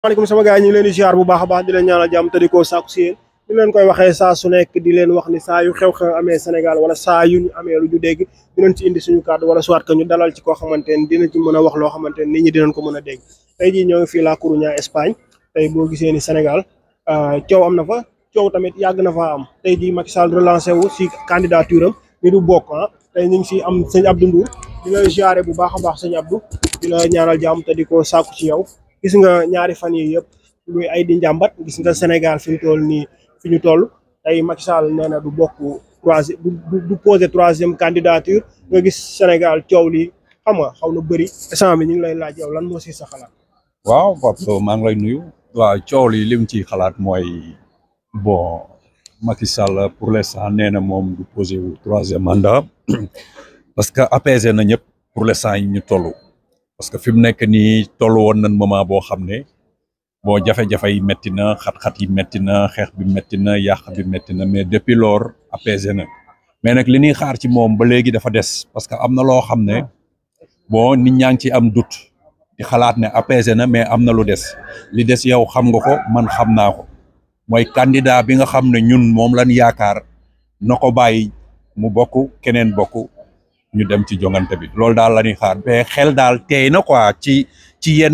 maaleykum sama gars yi ñu ngi leen di ziar bu baax a baax di leen ñaanal jàmm te di ko sàkku si yéen ñu leen koy waxee saa su nekk di leen wax ni saa yu xew-xew amee Sénégal wala saa yu ñu amee lu ñu dégg dinañ ci indi suñu kàddu wala soit que ñu dalal ci koo xamante ni dina ci mën a wax loo xamante ni nit ñi dinañ ko mën a dégg tey jii ñoo ngi fii La Coruña Espagne tey boo gisee ni Sénégal coow am na fa coow tamit yàgg na faa am tey jii Macky Sall relancé wu si candidature am ni du bokk ah tey ñu ngi si am sëñ Abdou Ndour di la ziare bu baax a baax sëñ Abdou di la ñaanal jàmm te di ko sàkku ci yow gis nga ñaari fan yi yëpp luy ay di njàmbat gis nga Sénégal fi ñu toll nii fi ñu toll tey Macky Sall nee na du bokk troisième du du posé troisième candidature nga gis Sénégal coow li xam nga xaw na bëri instant bi ñu ngi lay laaj yow lan moo si sa xalaat. waaw Pape Sow maa ngi lay nuyu. waaw coow li lim ci xalaat mooy bon Macky Sall pour l'instant nee na moom du posé wu troisième mandat parce que apaisé na ñëpp pour l'instant yi ñu toll. parce que fi mu nekk nii toll woon nañ moment boo xam ne bon jafe-jafe yi métti na xat-xat yi métti na xeex bi métti na yàq bi métti na mais depuis lors apaisé na mais nag li ñuy xaar ci moom ba léegi dafa des parce que am na loo xam ne bon nit ñaa ngi ci am doute di xalaat ne apaisé na mais am na lu des li des yow xam nga ko man xam naa ko mooy candidat bi nga xam ne ñun moom lañ yaakaar na ko bàyyi mu bokk keneen bokk ñu dem ci jongante bi loolu daal la ñuy xaar mais xel daal teey na quoi ci ci yenn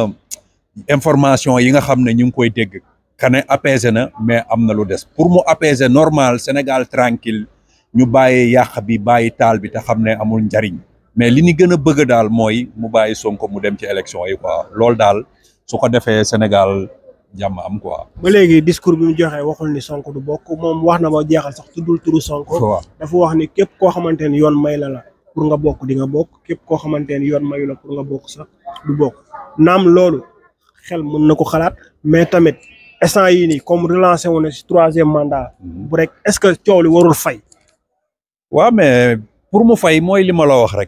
information yi nga xam ne ñu ngi koy dégg kane apaisé na mais am na lu des pour mu apaiser normal Sénégal tranquille ñu bàyyi yàq bi bàyyi taal bi te xam ne amul njariñ mais li ñu gën a bëgg daal mooy mu bàyyi Sonko mu dem ci élection yi quoi loolu daal su ko defee Sénégal jàmm am quoi. ba léegi discours bi mu joxe waxul ni Sonko du bokk moom wax na ba jeexal sax tuddul turu Sonko. waaw dafa wax ni képp koo xamante ni yoon may la la pour nga bokk di nga bokk képp koo xamante ni yoon mayu la pour nga bokk sax du bokk naam loolu xel mën na ko xalaat mais tamit instant yii nii comme relancé wu na si troisième mandat. bu rek est-ce que coow li warul fay. waaw mais pour mu fay mooy li ma la wax rek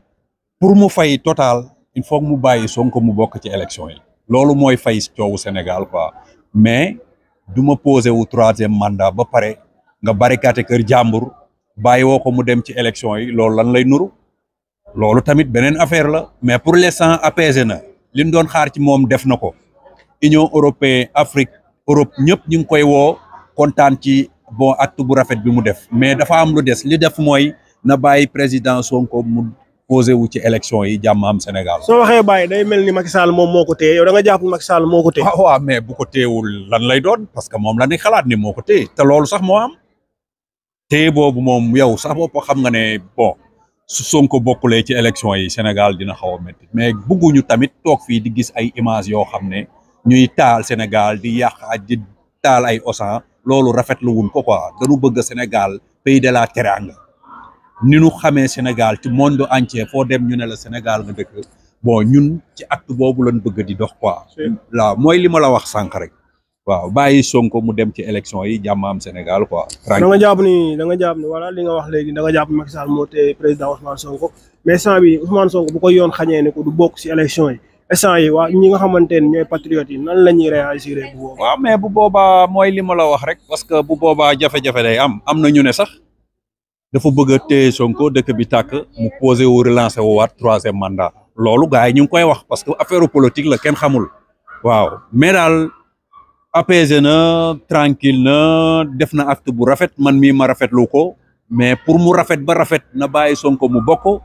pour mu fay total il faut mu bàyyi Sonko mu bokk ci élection yi. loolu mooy fay coowu Sénégal quoi mais du ma posé wu troisième mandat ba pare nga barikate kër jàmbur bàyyi woo ko mu dem ci élection yi loolu lan lay nuru loolu tamit beneen affaire la mais pour l'instant apaisé na li ñu doon xaar ci moom def na ko Union européenne Afrique Europe ñëpp ñu ngi koy woo kontaan ci bon acte bu rafet bi mu def mais dafa am lu des li def mooy na bàyyi président Sonko mu posé wu ci élection yi jàmm am Sénégal. soo waxee bàyyi day mel ni Macky Sall moom moo ko téye yow da nga jàpp Macky Sall moo ko téye. waaw waaw mais bu ko téyewul lan lay doon parce que moom la ni xalaat ni moo ko téye te loolu sax moo am téye boobu moom yow sax bopp xam nga ne bon su Sonko bokkulee ci élection yi Sénégal dina xaw a métti mais bugguñu tamit toog fii di gis ay images yoo xam ne ñuy taal Sénégal di yàq ak di taal ay osan loolu rafetlu wuñ ko quoi dañu bëgg Sénégal pays de la teranga ni ñu xamee Sénégal ci monde entier foo dem ñu ne la Sénégal nga dëkk bon ñun ci acte boobu lañ bëgg di dox quoi. waaw mooy li ma la wax sànq rek. waaw bàyyi Sonko mu dem ci élection yi jàmm am Sénégal quoi. da nga jàpp ni da nga jàpp ni voilà li nga wax léegi da nga jàpp Macky Sall moo téye président Ousmane Sonko mais instant bi Ousmane Sonko bu ko yoon xañee ne ko du bokk si élection yi instant yi waa ñi nga xamante ne ñooy patriotes yi nan la ñuy réagir bu boobaa. waaw mais bu boobaa mooy li ma la wax rek. parce que bu boobaa jafe-jafe day am am na ñu ne sax. dafa bëgg a téye Sonko dëkk bi tàkk mu posé wu relancé wu waat troisième mandat loolu gars yi ñu ngi koy wax parce que affaire politique la kenn xamul waaw mais daal apaisé na tranquille na def na acte bu rafet man mii ma rafetlu ko mais pour mu rafet ba rafet na bàyyi Sonko mu bokk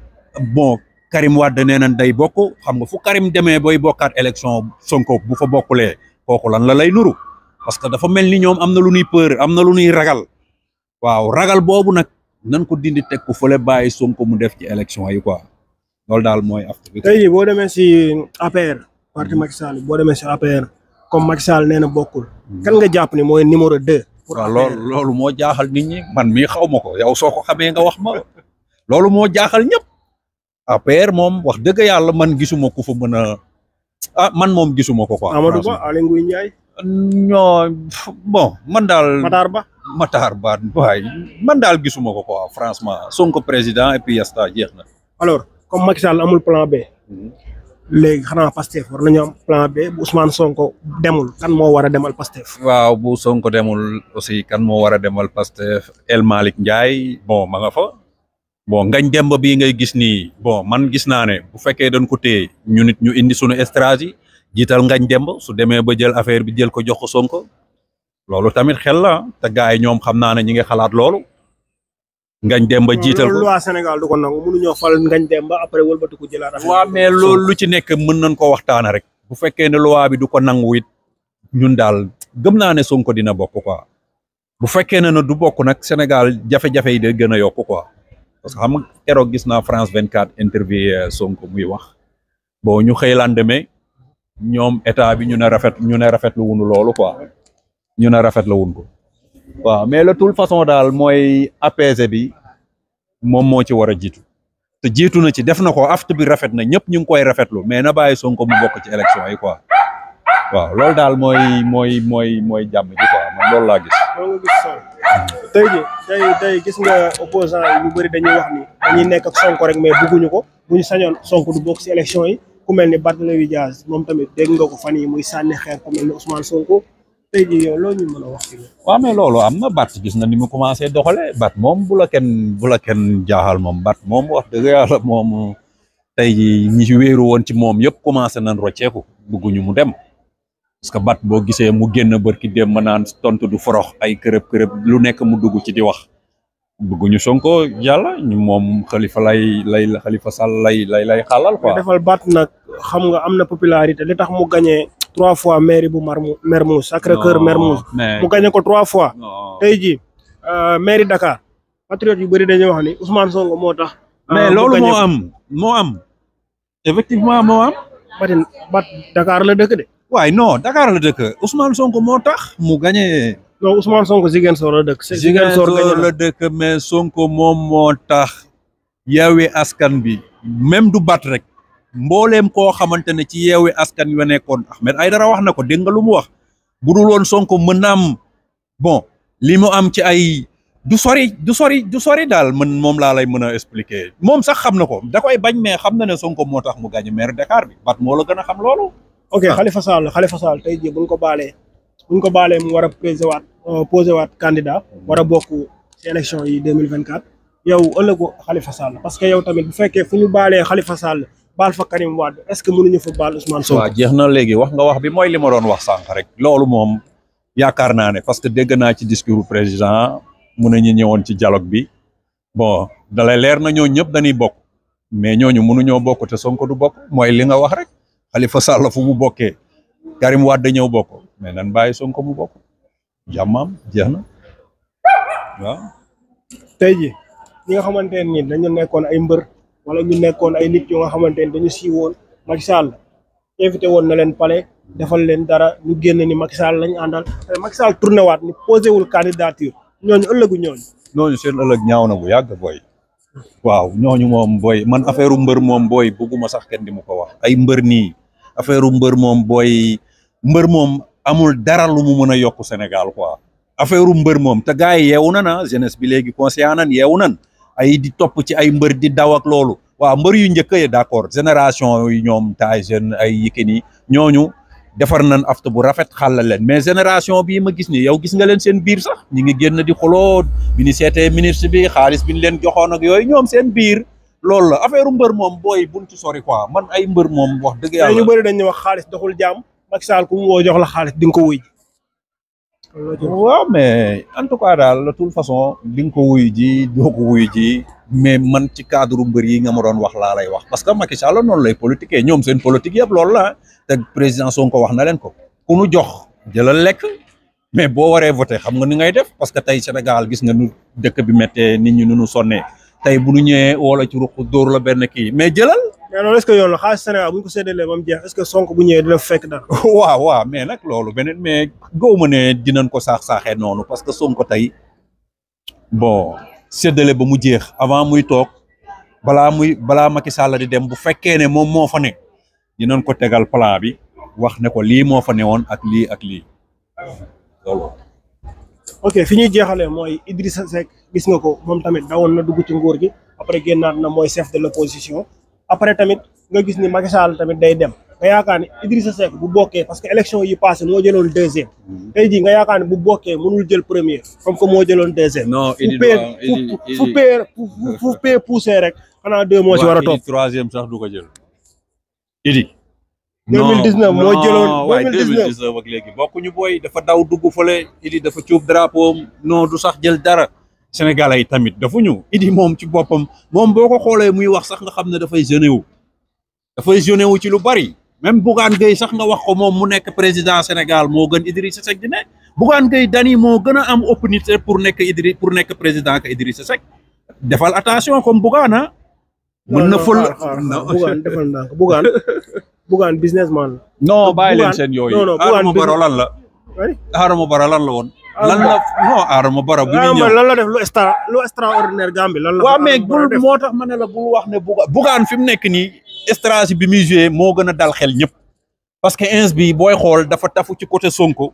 bon Karim Wade nee nañ day bokk xam nga fu Karim demee booy bokkaat élection Sonko bu fa bokkulee kooku lan la lay nuru parce que dafa mel ni ñoom am na lu ñuy peur am na lu ñuy ragal. waaw ragal boobu nag nan ko dindi teg ko fële bàyyi Sonko mu def ci élection yi quoi loolu daal mooy affaire bi. tey jii boo demee si APR parti Macky Sall boo demee si APR comme Macky Sall nee na bokkul. kan nga jàpp ni mooy numéro deux. pour waaw loolu loolu moo jaaxal nit ñi man mii xaw ma ko yow soo ko xamee nga wax ma loolu moo jaaxal ñëpp APR moom wax dëgg yàlla man gisuma ku fa mën a ah man moom gisuma ko quoi. Amadou Ba Aly Ngouille Ndiaye. ñoo bon man daal. Matar Ba. Matar Ba waay man daal gisuma ko quoi franchement Sonko président et puis yasta jeex na. alors comme Macky Sall amul plan B. léegi xanaa Pastef war nañu am plan B bu Ousmane Sonko demul kan moo war a demal Pastef. waaw bu Sonko demul aussi kan moo war a demal Pastef El Malick Ndiaye bon ma nga fa. bon ngañ demba bii ngay gis nii bon man gis naa ne bu fekkee dañ ko téye ñu nit ñu indi sunu stratégie jiital ngañ demb su demee ba jël affaire bi jël ko jox ko Sonko loolu tamit xel la te gars yi ñoom xam naa ne ñi ngi xalaat loolu ngañ demba jiital loolu ko loi Sénégal du ko nangu mënuñoo fal ngañ dem ba après wëlbatiku jëlaat affaire waaw mais loolu lu ci nekk mën nañ ko waxtaane rek bu fekkee ne loi bi du ko nangu it ñun daal gëm naa ne Sonko dina bokk quoi bu fekkee ne na du bokk nag Sénégal jafe-jafe yi de gën a yokk quoi parce que xam nga keroog gis naa France 24 interview Sonko muy wax bon ñu xëy lendemain ñoom état bi ñu ne rafet ñu ne rafetlu wunu loolu quoi ñu ne rafetlu wun ko waaw mais de toute façon daal mooy apaisé bi moom moo ci war a jiitu te jiitu na ci def na ko afte bi rafet na ñëpp ñu ngi koy rafetlu mais na bàyyi Sonko mu bokk ci élection yi quoi waaw loolu daal mooy mooy mooy mooy jàmm ji quoi man loolu laa gis. loolu nga gis Sonko tey ji tey tey gis nga opposant yi ñu bëri dañuy wax ni dañuy nekk ak Sonko rek mais bugguñu ko bu ñu sañoon Sonko du bokk si élection yi ku mel ni Barthélémy Dias moom tamit dégg nga ko fan yi muy sànni xeer ku mel ni Ousmane Sonko tey ji yow loolu ñu mën a wax ci loolu. waaw mais loolu am na bat gis na ni mu commencé doxale bat moom bu la kenn bu la kenn jaaxal moom bat moom wax dëgg yàlla moom tey ji ñi ci wéeru woon ci moom yëpp commencé nañ rocceeku bugguñu mu dem parce que bat boo gisee mu génn bërki dem ma naan tontu du forox ay kërëb kërëb lu nekk mu dugg ci di wax bëgguñu Sonko yàlla ñu moom xalifa lay lay xalifa Sall lay lay lay xaalal quoi defal baat nag xam nga am na popularité li tax mu gagné trois fois mairie bu Marmou Mermoz Sacré-Cœur Non, Mermoz mais mu gagné ko trois fois non. tey jii mairie Dakar patriote yu bëri dañuy wax ni Ousmane Sonko moo tax. mais mu loolu gagné moo ko. am moo am effectivement moo am Batin bat Dakar la dëkk de waaye non Dakar la dëkk Ousmane Sonko moo tax mu gagné non Ousmane Sonko Ziguinchor la dëkk. Ziguinchor Ziguinchor gagné la dëkk mais Sonko moom moo tax yeewi askan bi même du bat rek mbooleem koo xamante ne ci yeewi askan wi nekkoon Ahmed Aïdara wax na ko dégg nga lu mu wax bu dul woon Sonko mën na am bon li mu am ci ay du sori du sori du sori daal man moom laa lay mën a expliquer moom sax xam na ko da koy bañ mais xam na ne Sonko moo tax mu gagné maire Dakar bi bat moo la gën a xam loolu. ok Khalifa Sall Khalifa Sall tey jii buñ ko baalee buñ ko baalee mu war a posé waat posé waat candidat war a bokk ci élection yi 2024 yow ëllëgu Khalifa Sall parce que yow tamit bu fekkee fu ñu baalee Khalifa Sall baal fa Karim Wade est-ce que mënuñu fa baal Ousmane Sonko. waaw jeex na léegi wax nga wax bi mooy li ma doon wax sànq rek loolu moom yaakaar naa ne parce que dégg naa ci discours président mu ne ñu ñëwoon ci dialogue bi bon dalay leer na ñooñu ñëpp dañuy bokk mais ñooñu mënuñoo bokk te Sonko du bokk mooy li nga wax rek Khalifa Sall fu mu bokkee Karim Wade ñëw bokk mais nan bàyyi Sonko mu bokk jàmmam jeex na waaw. tey jii ñi nga xamante ne nii dañu nekkoon ay mbër wala ñu nekkoon ay nit yu nga xamante ne dañu siiwoon Macky Sall invité woon na leen palais defal leen dara ñu génn ni Macky Sall lañ àndal te Macky Sall tourné waat ni posé wul candidature ñooñu ëllëgu ñooñu. ñooñu seen ëllëg ñaaw na bu yàgg booy waaw ñooñu moom booy man affaire mbër moom booy bëgguma sax kenn di mu ko wax ay mbër nii affaire mbër moom booy mbër moom amul dara lu mu mën a yokk Sénégal quoi affaire mbër moom te gars yi yeewu nan ah jeunesse bi léegi conscient nan yeewu nan ay di topp ci ay mbër di daw ak loolu waaw mbër yu njëkk yi d'accord génération yi ñoom Tyson ay Yékini ñooñu defar nañ afta bu rafet xàllal leen mais génération bii ma gis ni yow gis nga leen seen biir sax ñi ngi génn di xuloo bi ni seetee ministre bi xaalis bi ñu leen joxoon ak yooyu ñoom seen biir loolu la affaire mbër moom booy buñ ci sori quoi man ay mbër moom wax dëgg tey ñu yàlla bëri dañuy wax xaalis doxul jàmm Macky Sall ku mu woo jox la xaalis di nga ko wuy ji waaw mais en tout cas daal de toute façon di nga ko wuyu ji doo ko wuyu ji mais man ci cadre mbër yi nga ma doon wax laa lay wax parce que Macky Sall noonu lay politique ñoom seen politique yëpp loolu la te président Sonko wax na leen ko ku nu jox jëlal lekk mais boo waree voté xam nga ni ngay def parce que tey Sénégal gis nga nu dëkk bi méttee nit ñi nu nu sonnee tey bu nu ñëwee wala ci ruq dóor la benn kii mais jëlal mais loolu est-ce que yoon la xaalis Sénégal bu ñu ko séddalee ba mu jeex est-ce que Sonko bu ñëwee dina fa fekk dara. waaw waaw mais nag loolu beneen mais góob ma ne dinañ ko saax saaxee noonu parce que Sonko tey bon séddale ba mu jeex avant muy toog balaa muy balaa Macky Sall di dem bu fekkee ne moom moo fa ne dinañ ko tegal plan bi wax ne ko lii moo fa newoon ak lii ak lii loolu. ok fi ñuy jeexalee mooy Idrissa Seck gis nga ko moom tamit dawoon na dugg ci nguur gi après génnaat na mooy chef de l'opposition après tamit nga gis ni Macky Sall tamit day dem nga yaakaar ni Idrissa Seck bu bokkee parce que élection yi passé moo jëloon deuxième tey jii nga yaakaar ni bu bokkee mënul jël premier comme que moo jëloon deuxième non fu pee fu fu pee fu pee poussé rek xanaa deux moo ci war a topp troisième sax du ko jël. Idi 2019 moo jëloon waaye 2019 2019 ak léegi bokkuñu booy dafa daw dugg fële Idi dafa cuub drapeau non du sax jël dara Sénégalais yi tamit dafuñu Idi moom ci boppam moom boo ko xoolee muy wax sax nga xam ne dafay jeune wu dafay jeune wu ci lu bari même Bougane Gueye sax nga wax ko moom mu nekk président Sénégal moo gën Idrissa Seck di ne Bougane Gueye dani moo gën a am opportunité pour nekk Idri pour nekk président que Idrissa Seck defal attention comme Bougane ah mën na fël Bougane defal ndànk Bougane Bougane businessman la non bàyyi leen Bougane- seen yooyu non, non, Adama Bougane Barrow lan la oui Adama Barrow lan la woon lan la non Adama Barrow bi muy ah ñëw man lan la def lu extra lu extraordinaire Gambie lan la waaw fa mais Adama Barrow bul def? moo tax ma ne la bul wax ne Bougane Bougane fi mu nekk nii stratégie bi muy joué moo gën a dal xel ñëpp parce que ins bi booy xool dafa tafu ci côté Sonko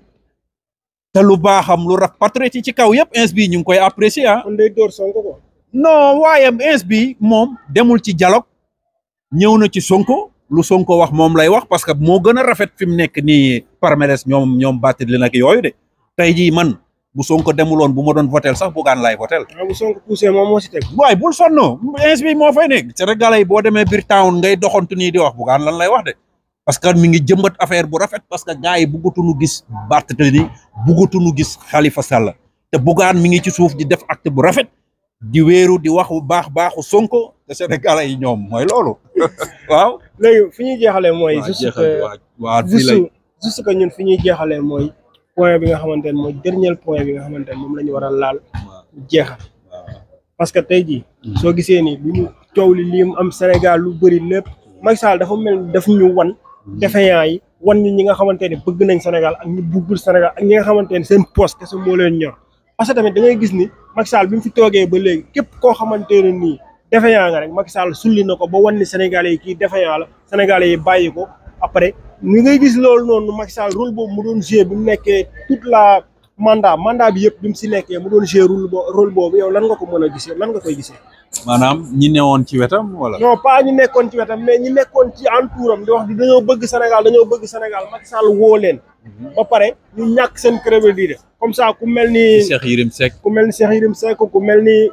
te lu baaxam lu raf patriote yi ci kaw yëpp ins bi ñu ngi koy apprécier ah kon day door Sonko ko non waaye ins bi moom demul ci dialogue ñëw na ci Sonko lu Sonko wax moom lay wax parce que moo gën a rafet fi mu nekk nii parmeres ñoom ñoom bàtti li nag yooyu de tey jii man bu Sonko demuloon bu ma doon votel sax Bougane laay votel ah bu Sonko poussé moom moo si teg waaye bul sonn ins bi moo fay nekk Sénégalais yi boo demee biir town ngay doxantu nii di wax Bougane lan lay wax de parce que mi ngi jëmbat affaire bu rafet parce que gars yi buggatuñu gis Barthélémy buggatuñu gis Khalifa Sall te Bougane mi ngi ci suuf di def acte bu rafet di wéeru di wax bu baax baaxu Sonko te Sénégalais yi ñoom mooy loolu waaw. léegi fi ñuy jeexalee mooy waaw juste jeexal que waaw waaw fii lay juste juste que ñun fi ñuy jeexalee mooy point bi nga xamante ne mooy dernier point bi nga xamante ne moom la ñu war a laal jeexal parce que tey jii soo gisee ni bi ñu coow li lii mu am Sénégal lu bëri lépp Macky Sall dafa mel ni daf ñu wan défaillant yi wan ñu ñi nga xamante ne bëgg nañ Sénégal ak ñu buggul Sénégal ak ñi nga xamante ne seen poste kese moo leen ñor parce que tamit da ngay gis ni Macky Sall bi mu fi toogee ba léegi képp koo xamante ne nii défaillant nga rek Macky Sall sulli na ko ba wan ni Sénégalais yi kii défaillant la Sénégalais yi bàyyi ko après ni ngay gis loolu noonu Macky Sall rôle boobu mu doon jouer bi mu nekkee toute la mandat mandat bi yëpp bi mu si nekkee mu doon jouer rôle bo rôle boobu yow lan nga ko mën a gisee lan nga koy gisee. maanaam ñi newoon ci wetam wala. non pas ñi nekkoon ci wetam mais ñi nekkoon ci entouram di wax di dañoo bëgg Sénégal dañoo bëgg Sénégal Macky Sall woo leen. ba pare ñu ñàkk seen crédibilité comme ça ku mel ni Cheikh Yérim Seck. ku mel ni Cheikh Yérim Seck ku mel ni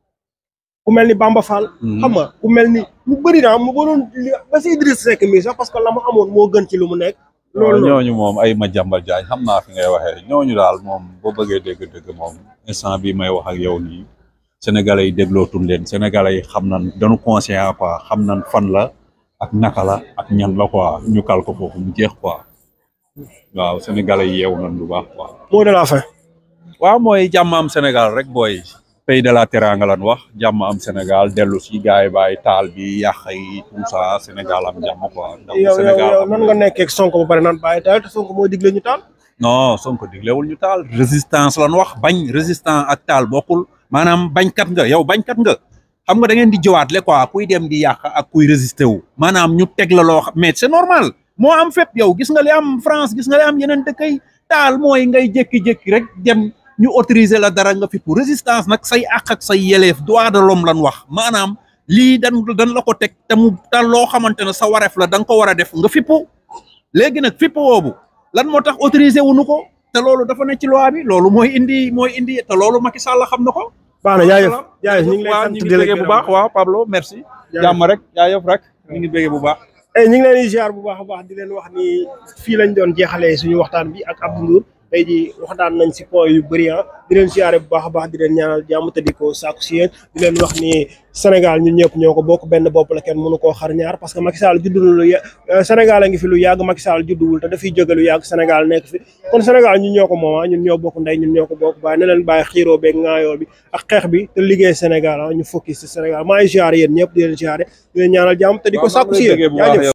ku mel ni Bamba Fall. xam nga ku mel ni mu bëri naa mu bëroon ba si Idriss Seck mii sax parce que la mu amoon moo gën ci lu mu nekk. loolu noonu ñooñu moom ay ma jàmbal jaañ xam naa fi ngay waxee ñooñu daal moom boo bëggee dégg-dégg moom instant bi may wax ak yow nii sénégalais yi déglootul leen sénégalais yi xam nan dañu conscient quoi xam nan fan la ak naka la ak ñan la quoi ñu kal ko foofu mu jeex quoi waaw sénégalais yi yeewu nan lu baax quoi. mot de la fin. waaw mooy jàmm am Sénégal rek booy pays de la teranga lan wax jàmm am Sénégal dellu si gars yi bàyyi taal bi yàq yi tout ça Sénégal am jàmm quoi. ndax yow yow Sénégal yow am nan nga nekkee ak Sonko ba pare naan bàyyi taal te Sonko moo digle ñu taal. non Sonko diglewul ñu taal résistance lan wax bañ résistant ak taal bokkul maanaam bañkat nga yow bañkat nga xam nga da ngeen di jëwaat le quoi kuy dem di yàq ak kuy résister wu maanaam ñu teg la loo xam mais c'est normal moo am fépp yow gis nga li am France gis nga li am yeneen dëkk yi taal mooy ngay jékki-jékki rek dem ñu autoriser la dara nga fi pour résistance nag say àq ak say yeleef droit de l'homme lan wax maanaam lii dan dan la ko teg te mu te loo xamante ne sa wareef la da nga ko war a def nga fippu léegi nag fippu woobu lan moo tax autorisé wuñu ko te loolu dafa ne ci loi bi loolu mooy indi mooy indi te loolu Macky Sall xam na ko. baax na jaajëf jaajëf ñu ngi lay waaw sant ñu di ngi la bëggee bu baax waaw Pablo merci. jàmm rek jaajëf rek ñu ngi bëggee bu baax. ñu ngi leen di ziar bu baax a baax di leen wax ni fii lañ doon jeexalee suñu waxtaan bi ak Abdou Ndour tey jii waxtaan nañ si point yu bëri ah di leen ziare bu baax a baax di leen ñaanal jàmm te di ko sàkku si yéen di leen wax ni Sénégal ñun ñëpp ñoo ko bokk benn bopp la kenn mënu koo xar ñaar parce que Macky Sall juddu na lu ya Sénégal a ngi fi lu yàgg Macky Sall judduwul te dafiy jóge lu yàgg Sénégal nekk fi kon Sénégal ñun ñoo ko moom ah ñun ñoo bokk ndey ñun ñoo ko bokk bàyyi ne leen bàyyi xiiroo beeg ŋaayoo bi ak xeex bi te liggéey Sénégal ah ñu focus si Sénégal maa ngi ziare yéen ñëpp di leen ziare di leen ñaanal jàmm te di ko sàkku si yéen jaajëf